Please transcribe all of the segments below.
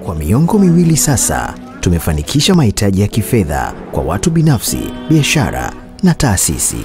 Kwa miongo miwili sasa, tumefanikisha mahitaji ya kifedha kwa watu binafsi, biashara na taasisi.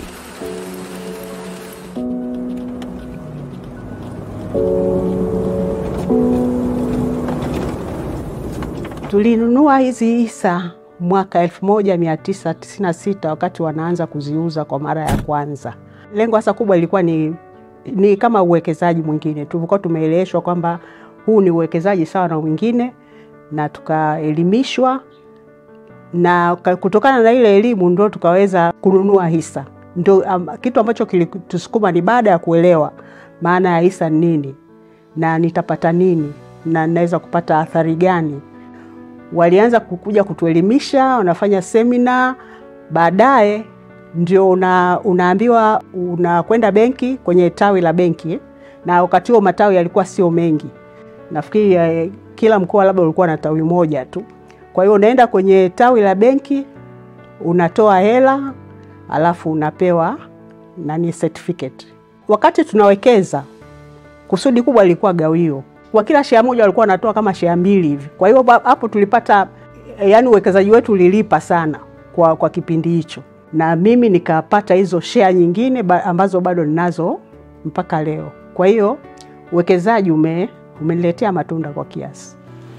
Tulinunua hizi hisa mwaka 1996 wakati wanaanza kuziuza kwa mara ya kwanza. Lengo hasa kubwa ilikuwa ni, ni kama uwekezaji mwingine. Tulikuwa tumeeleweshwa kwamba huu ni uwekezaji sawa na mwingine, na tukaelimishwa, na kutokana na ile elimu ndo tukaweza kununua hisa. Ndo um, kitu ambacho kilitusukuma ni baada ya kuelewa maana ya hisa ni nini na nitapata nini na naweza kupata athari gani walianza kukuja kutuelimisha, wanafanya semina. Baadaye ndio una, unaambiwa unakwenda benki kwenye tawi la benki, na wakati huo matawi yalikuwa sio mengi, nafikiri eh, kila mkoa labda ulikuwa na tawi moja tu. Kwa hiyo unaenda kwenye tawi la benki unatoa hela, alafu unapewa nani certificate. Wakati tunawekeza, kusudi kubwa lilikuwa gawio kwa kila shea moja walikuwa wanatoa kama shea mbili hivi. Kwa hiyo hapo tulipata, yani uwekezaji wetu ulilipa sana kwa, kwa kipindi hicho, na mimi nikapata hizo shea nyingine ba, ambazo bado ninazo mpaka leo. Kwa hiyo uwekezaji ume, umeniletea matunda kwa kiasi.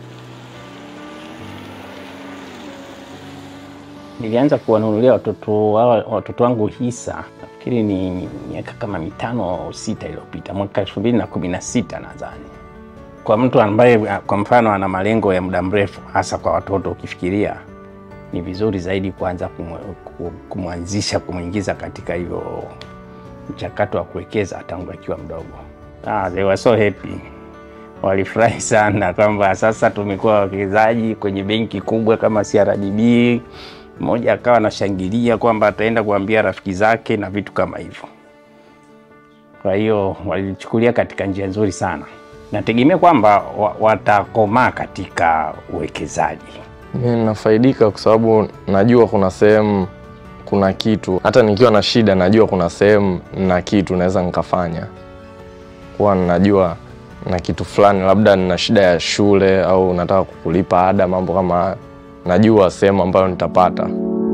Nilianza kuwanunulia watoto watoto wangu hisa nafikiri ni miaka kama mitano au sita iliyopita, mwaka elfu mbili na kumi na sita nadhani kwa mtu ambaye kwa mfano ana malengo ya muda mrefu, hasa kwa watoto, ukifikiria ni vizuri zaidi kuanza kumwanzisha, kumwingiza katika hiyo mchakato wa kuwekeza tangu akiwa mdogo. Ah, they were so happy, walifurahi sana kwamba sasa tumekuwa wawekezaji kwenye benki kubwa kama CRDB. Mmoja akawa anashangilia kwamba ataenda kuambia rafiki zake na vitu kama hivyo. Kwa hiyo walichukulia katika njia nzuri sana nategemea kwamba watakomaa katika uwekezaji. Mimi ninafaidika kwa sababu najua kuna sehemu kuna kitu, hata nikiwa na shida najua kuna sehemu na kitu naweza nikafanya, kuwa najua na kitu fulani, labda nina shida ya shule au nataka kulipa ada, mambo kama haya, najua sehemu ambayo nitapata.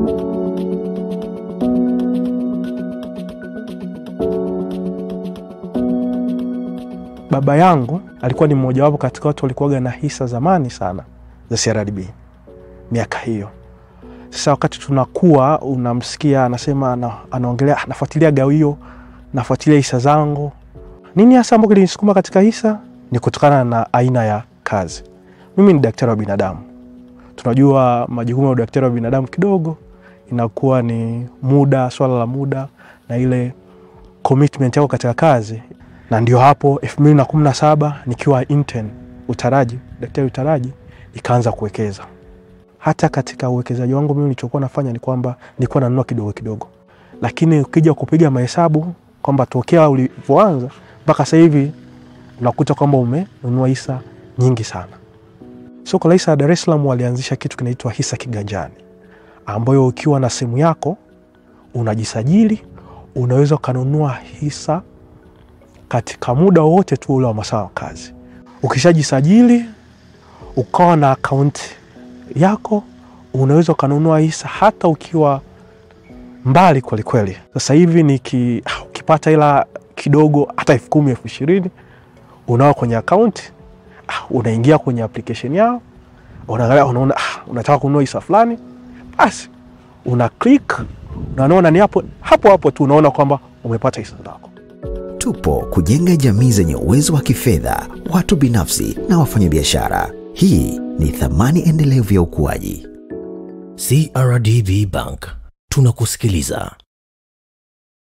Baba yangu alikuwa ni mmojawapo katika watu walikuwaga na hisa zamani sana za CRDB miaka hiyo. Sasa wakati tunakuwa, unamsikia anasema, ana, anaongelea nafuatilia gawio, nafuatilia hisa zangu. Nini hasa ambacho kilinisukuma katika hisa? Ni kutokana na aina ya kazi. Mimi ni daktari wa binadamu, tunajua majukumu ya udaktari wa binadamu kidogo inakuwa ni muda, swala la muda na ile commitment yako katika kazi na ndio hapo elfu mbili na kumi na saba nikiwa intern utaraji, daktari utaraji, ikaanza kuwekeza. Hata katika uwekezaji wangu mimi nilichokuwa nafanya ni kwamba nilikuwa nanunua kidogo kidogo, lakini ukija kupiga mahesabu kwamba tokea ulivyoanza mpaka sasa hivi unakuta kwamba umenunua hisa nyingi sana. Soko la hisa ya Dar es Salaam walianzisha kitu kinaitwa hisa kiganjani, ambayo ukiwa na simu yako unajisajili, unaweza ukanunua hisa katika muda wowote tu ule wa masaa ya kazi. Ukishajisajili ukawa na akaunti yako, unaweza ukanunua hisa hata ukiwa mbali kwelikweli. Sasa hivi niki ukipata hela kidogo, hata elfu kumi elfu ishirini unao kwenye akaunti, unaingia kwenye application yao, unaangalia, unaona unataka kununua hisa fulani, basi una click, unaona ni hapo hapo hapo tu unaona kwamba umepata hisa zako. Tupo kujenga jamii zenye uwezo wa kifedha, watu binafsi na wafanyabiashara. Hii ni thamani endelevu ya ukuaji. CRDB Bank, tunakusikiliza.